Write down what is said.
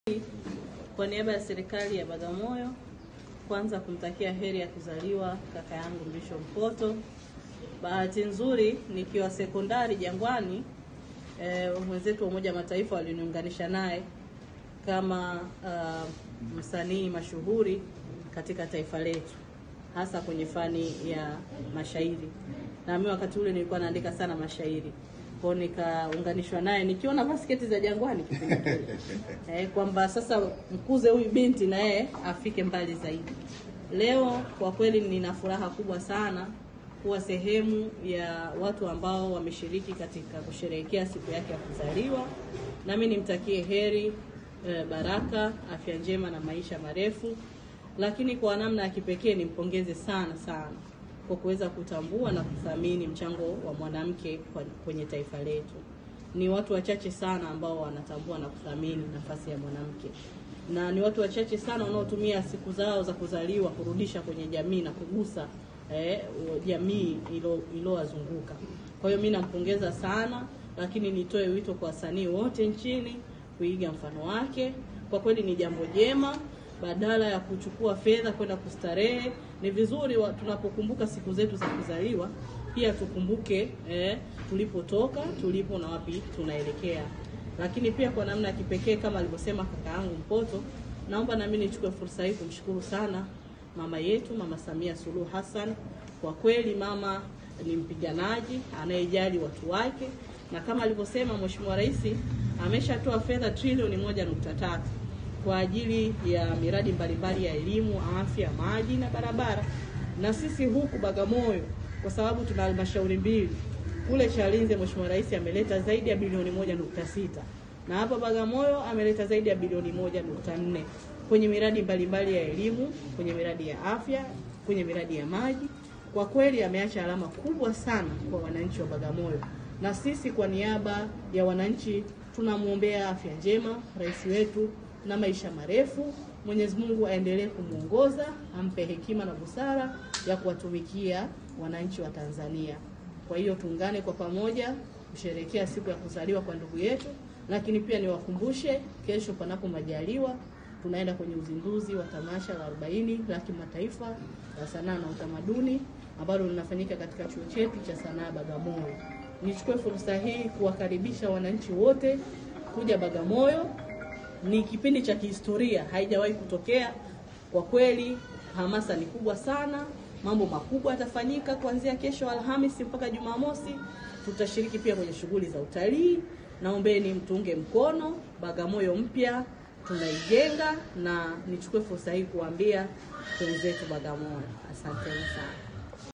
Kwa niaba ya serikali ya Bagamoyo, kwanza kumtakia heri ya kuzaliwa kaka yangu Mrisho Mpoto. Bahati nzuri nikiwa sekondari Jangwani, eh, wenzetu wa Umoja wa Mataifa waliniunganisha naye kama uh, msanii mashuhuri katika taifa letu, hasa kwenye fani ya mashairi, na mimi wakati ule nilikuwa naandika sana mashairi kwao nikaunganishwa naye nikiona basketi za Jangwani kipindi kile eh, kwamba sasa mkuze huyu binti na yeye afike mbali zaidi. Leo kwa kweli nina furaha kubwa sana kuwa sehemu ya watu ambao wameshiriki katika kusherehekea siku yake ya kuzaliwa, nami nimtakie heri eh, baraka, afya njema na maisha marefu, lakini kwa namna ya kipekee nimpongeze sana sana kwa kuweza kutambua na kuthamini mchango wa mwanamke kwenye taifa letu. Ni watu wachache sana ambao wanatambua na kuthamini nafasi ya mwanamke, na ni watu wachache sana wanaotumia siku zao za kuzaliwa kurudisha kwenye jamii na kugusa eh, jamii iliyowazunguka. Kwa hiyo mimi nampongeza sana, lakini nitoe wito kwa wasanii wote nchini kuiga mfano wake. Kwa kweli ni jambo jema badala ya kuchukua fedha kwenda kustarehe, ni vizuri wa, tunapokumbuka siku zetu za kuzaliwa pia tukumbuke eh, tulipotoka, tulipo na wapi tunaelekea. Lakini pia kwa namna ya kipekee kama alivyosema kaka yangu Mpoto, naomba nami nichukue fursa hii kumshukuru sana mama yetu, Mama Samia Suluhu Hassan. Kwa kweli mama ni mpiganaji anayejali watu wake, na kama alivyosema Mheshimiwa Rais ameshatoa fedha trilioni moja nukta tatu kwa ajili ya miradi mbalimbali ya elimu, afya, maji na barabara. Na sisi huku Bagamoyo, kwa sababu tuna halmashauri mbili, kule Chalinze Mheshimiwa Rais ameleta zaidi ya bilioni moja nukta sita na hapa Bagamoyo ameleta zaidi ya bilioni moja nukta nne kwenye miradi mbalimbali ya elimu, kwenye miradi ya afya, kwenye miradi ya maji. Kwa kweli ameacha alama kubwa sana kwa wananchi wa Bagamoyo, na sisi kwa niaba ya wananchi tunamwombea afya njema rais wetu na maisha marefu. Mwenyezi Mungu aendelee kumwongoza, ampe hekima na busara ya kuwatumikia wananchi wa Tanzania. Kwa hiyo tuungane kwa pamoja kusherehekea siku ya kuzaliwa kwa ndugu yetu, lakini pia niwakumbushe, kesho panapo majaliwa, tunaenda kwenye uzinduzi wa tamasha la 40 la kimataifa la sanaa na utamaduni ambalo linafanyika katika chuo chetu cha sanaa Bagamoyo. Nichukue fursa hii kuwakaribisha wananchi wote kuja Bagamoyo ni kipindi cha kihistoria, haijawahi kutokea. Kwa kweli hamasa ni kubwa sana, mambo makubwa yatafanyika kuanzia kesho Alhamisi mpaka Jumamosi. Tutashiriki pia kwenye shughuli za utalii. Naombeni mtuunge mkono, Bagamoyo mpya tunaijenga, na nichukue fursa hii kuambia wenzetu Bagamoyo, asanteni sana.